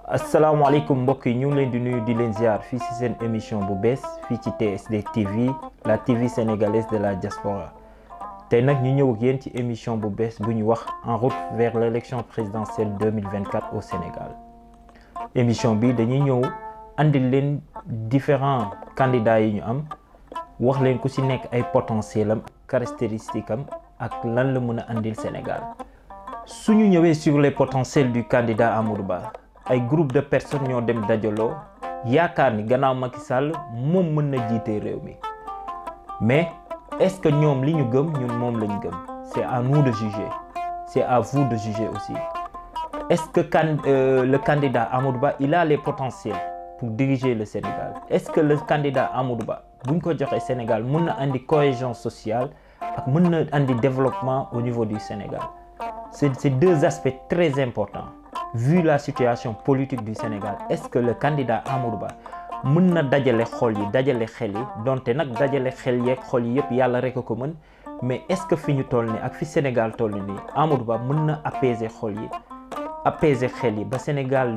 asalaamaaleykum mbokk yi ñu ngi leen di nuyu di leen ziar fii ci seen émission bu bees fii ci TSD TV la TV sénégalaise de la diaspora tey nag ñu ñëw ak yéen ci émission bu bees bu ñu wax en route vers l' élection présidentielle 2024 au Sénégal émission bi dañuy ñëw andil leen différents candidats yi ñu am wax leen ku ci nekk ay potentiel am caractéristique am ak lan la mën a andil Sénégal su ñu ñëwee sur les potentiels du candidat Amadou Ba ay groupe de personnes ñoo dem dajaloo yaakaar ni gannaaw Macky Sall moom mën na jiite réew mi mais est-ce que ñoom li ñu gëm ñun moom lañ gëm c'est à nous de juger c'est à vous de juger aussi est-ce que can euh, le candidat Amadou Ba il a les potentiels pour diriger le Sénégal est-ce que le candidat Amadou Ba buñ ko joxee Sénégal mën na andi cohésion sociale ak mën na andi développement au niveau du Sénégal c'est c'est deux aspects très importants vu la situation politique du Sénégal est-ce que le candidat Amadou Ba mën na dajale xol yi dajale xel yi donte nag dajale xel yeeg xol yi yëpp yàlla rek a ko mën mais est-ce que fi ñu toll nii ak fi Sénégal toll nii Amadou Ba mën na apaiser xol yi apaiser xel yi ba Sénégal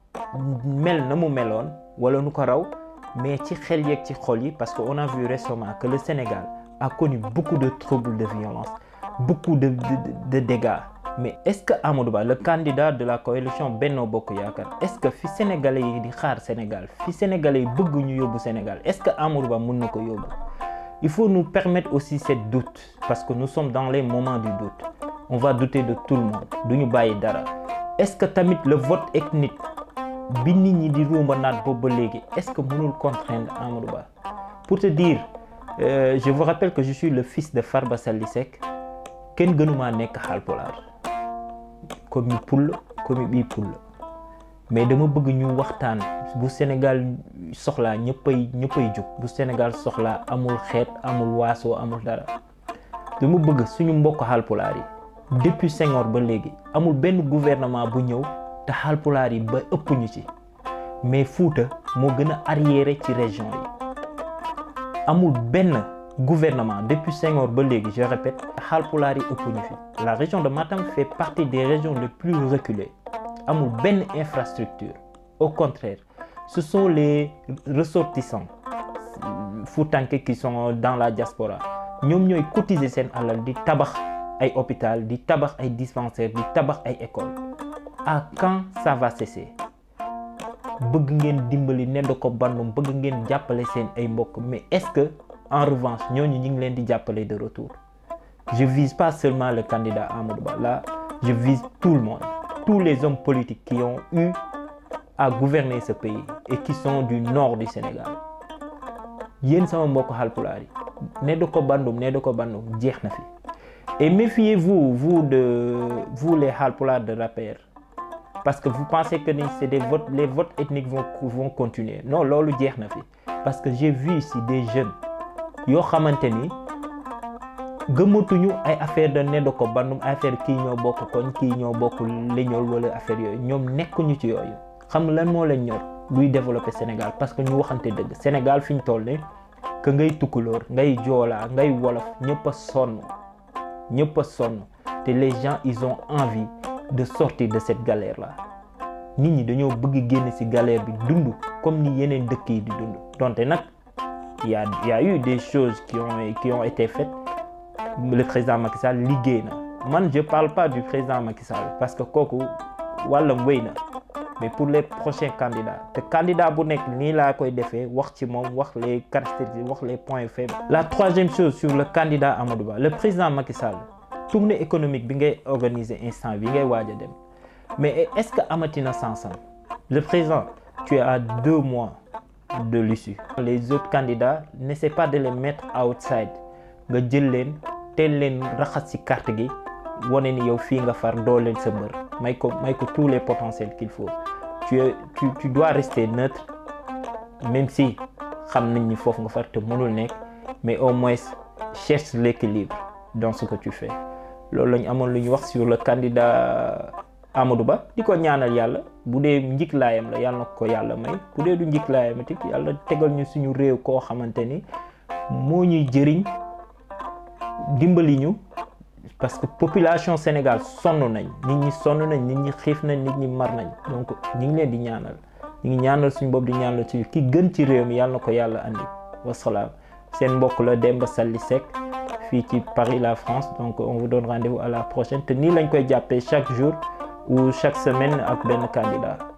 mel na mu meloon wala nu ko raw mais ci xel yeeg ci xol yi parce que on a vu récemment que le Sénégal a connu beaucoup de troubles de violence beaucoup de de, de dégâts mais est-ce que Amadou Ba le candidat de la coalition Benno Bokk Yaakaar est-ce que fi sénégalais yi di xaar Sénégal fi sénégalais yi bëgg ñu yóbbu Sénégal est-ce que Amadou Ba mën na ko yóbbu il faut nous permettre aussi cette doute parce que nous sommes dans les moments du doute on va douter de tout le monde du ñu bàyyi dara est-ce que tamit le vote ethnique bi nit ñi di ruumba naat boobu ba léegi est-ce que mënul contraindre Amadou Ba pour te dire euh, je vous rappelle que je suis le fils de Farba Sali Seck kenn gënumaa nekk Haalpulaar comme i pull comme i bii pull mais dama bëgg ñu waxtaan bu Sénégal soxlaa ñëppay ñëppay jóg bu Sénégal soxlaa amul xeet amul waasoo amul dara dama bëgg suñu mbokk Haalpulaar yi depuis Senghor ba léegi amul benn gouvernement bu ñëw te Haalpulaar yi ba ëpp ñu ci mais Fuuta moo gën a arriéré ci région yi amul benn gouvernement depuis Senghor ba léegi je répète Haalpulaar yi ëpp ñu fi la région de Matam fait partie des régions les plus reculées amul benn infrastructure au contraire ce sont les ressortissants Foutanké qui sont dans la diaspora ñoom ñooy cotiser seen alal di tabax ay hôpital di tabax ay dispensaires di tabax ay écoles à quand ça va cesser bëgg ngeen dimbali ne da ko bandum bëgg ngeen jàppale seen ay mbokk mais est-ce que en revanche ñooñu ñu ngi leen di jàppale de retour je vise pas seulement le candidat Amadou Ba là je vise tout le monde tous les hommes politiques qui ont eu à gouverner ce pays et qui sont du nord du Sénégal yéen sama mbokk Haalpulaar yi ne da ko bandum ne da ko bandum jeex na fi et méfiez-vous vous de vous les Haalpulaar de l'APR parce que vous pensez que c'est des votes les votes ethniques vont vont continuer non loolu jeex na fi parce que j'ai vu ici des jeunes yoo xamante ni gëmatuñu ay affaire de ne da ko bandum affaire kii ñoo bokk koñ kii ñoo bokk leñol wala affaire yooyu ñoom nekkuñu ci yooyu xam lan moo leen ñor luy développer Sénégal parce que ñu waxante dëgg Sénégal fi ñu toll ne que ngay tukkulóor ngay joolaa ngay wolof ñëpp a sonn ñëpp a sonn te les gens ils ont envie de sortir de cette galère là nit ñi dañoo bëgg génn ci galère bi dund comme ni yeneen dëkk yi di dund donte nag y a y a eu des choses qui ont qui ont été faites le président Macky Sall liggéey na man je parle pas du président Macky Sall parce que kooku wàllam wéy na mais pour les prochains candidats te candidat bu nekk nii laa koy defee wax ci moom wax les caractéristiques wax les points faibles. la troisième chose sur le candidat Amadou Ba le président Macky Sall tournée économique bi ngay organiser instant bi ngay waaj a dem mais est-ce que amatina sansam le président tu es à deux mois de l'issue les autres candidats n'essaie pas de les mettre outside nga jël leen teel leen raxas ci carte gi wane ni yow fii nga far doo leen sa mbër may ko may ko tous les potentiels qu'il faut tu es tu tu dois rester neutre même si xam nañ ni foofu nga far te mënul nekk mais au moins cherche l'équilibre dans ce que tu fais loolu lañ amoon lu ñu wax sur le candidat Amadou Ba di ko ñaanal yàlla bu dee njiglaayam la yàlla na ko yàlla may bu dee du njiglaayam it yàlla tegal ñu suñu réew koo xamante ni moo ñuy jëriñ dimbali ñu parce que population Sénégal sonn nañ nit ñi sonn nañ nit ñi xiif nañ nit ñi mar nañ donc ñu ngi leen di ñaanal ñu ngi ñaanal suñu bopp di ñaanal suñu ki gën ci réew mi yàlla na ko yàlla andi wasalaam seen mbokk la Demba Sali Seck fii ci Paris la France donc on vous donne rendez-vous à la prochaine te nii lañ koy jàppee chaque jour ou chaque semaine ak benn candidat